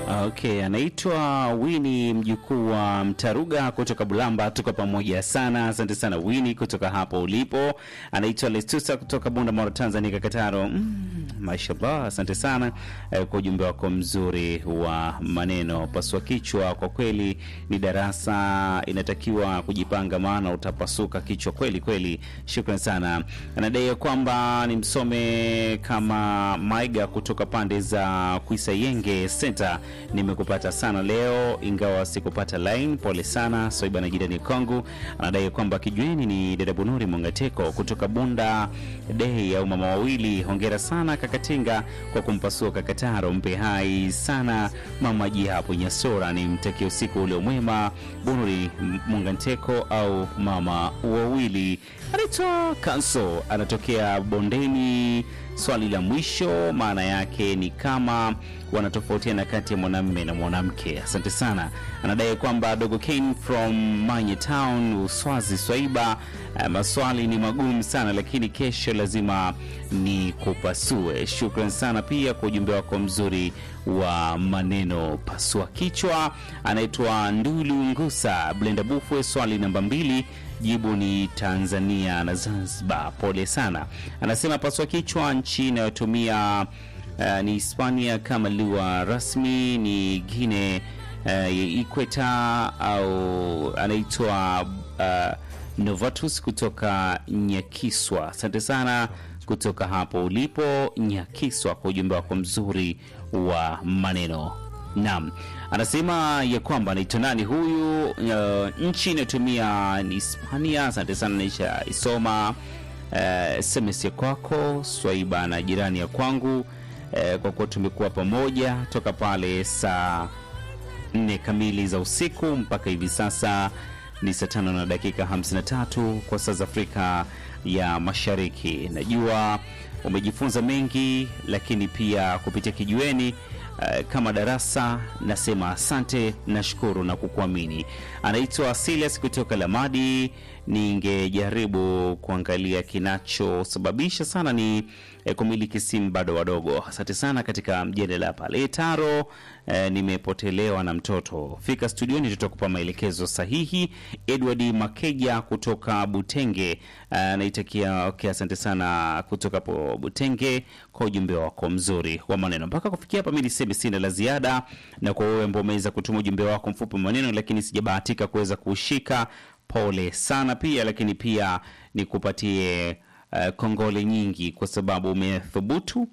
Okay, anaitwa Wini mjukuu wa Mtaruga kutoka Bulamba. Tuko pamoja sana, asante sana Wini kutoka hapo ulipo. Anaitwa Lestusa kutoka Bunda Mara, Tanzania, Kakataro. Mm, mashallah, asante sana eh, kwa ujumbe wako mzuri wa maneno. Pasua kichwa, kwa kweli ni darasa, inatakiwa kujipanga, maana utapasuka kichwa kweli kweli. Shukran sana. Anadai kwamba nimsome kama Maiga kutoka pande za Kuisayenge Center nimekupata sana leo ingawa sikupata line. Pole sana Soiba na jirani kwangu. Anadai kwamba kijueni ni dada Bunuri Mongateko kutoka Bunda Dei au mama wawili. Hongera sana Kakatinga kwa kumpasua Kakataro. Mpe hai sana mama ji hapo Nyasora. Ni mtakie usiku ule mwema Bunuri Mongateko au mama wawili. Anaitwa Kanso, anatokea Bondeni. Swali la mwisho maana yake ni kama wanatofautiana kati ya mwanamume na mwanamke. Asante sana. Anadai kwamba Dogo Kane from Manye Town, Uswazi Swaiba. Uh, maswali ni magumu sana, lakini kesho lazima ni kupasue. Shukran sana pia kwa ujumbe wako mzuri wa maneno. Pasua kichwa. Anaitwa Ndulu Ngusa Blenda Bufwe, swali namba mbili Jibu ni Tanzania na Zanzibar. Pole sana. Anasema pasua kichwa, nchi inayotumia uh, ni Hispania kama lugha rasmi ni Guinea uh, Ikweta au anaitwa uh, Novatus kutoka Nyakiswa. Asante sana kutoka hapo ulipo Nyakiswa kwa ujumbe wako mzuri wa maneno. Naam, anasema ya kwamba anaitwa nani huyu? Uh, nchi inayotumia ni Hispania. Asante sana, naisha isoma uh, SMS ya kwako Swaiba na jirani ya kwangu uh, kwa kuwa tumekuwa pamoja toka pale saa nne kamili za usiku mpaka hivi sasa ni saa tano na dakika 53 kwa saa za Afrika ya Mashariki. Najua umejifunza mengi, lakini pia kupitia kijiweni Uh, kama darasa nasema asante, nashukuru na kukuamini. Anaitwa Silas kutoka Lamadi. Ningejaribu kuangalia kinachosababisha sana ni eh, kumiliki simu bado wadogo. Asante sana katika mjadala pale Taro. Eh, nimepotelewa na mtoto, fika studioni tutakupa maelekezo sahihi. Edward Makeja kutoka Butenge anaitakia uh, okay, asante sana kutoka po Butenge kwa ujumbe wako mzuri wa maneno. Mpaka kufikia hapa, mimi niseme sina la ziada, na kwa wewe ambao umeweza kutuma ujumbe wako mfupi wa maneno, lakini sijabahatika kuweza kushika, pole sana pia, lakini pia nikupatie uh, kongole nyingi kwa sababu umethubutu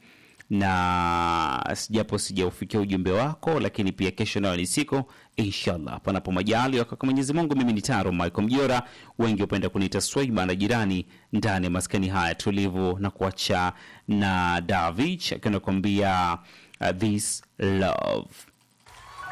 na japo sijaufikia ujumbe wako, lakini pia kesho nayo ni siku inshallah, panapo majali kwa Mwenyezi Mungu. Mimi ni Taro Michael Mjora, wengi hupenda kuniita Swaiba na jirani, ndani ya maskani haya tulivu, na kuacha na Davich akinakwambia uh, this love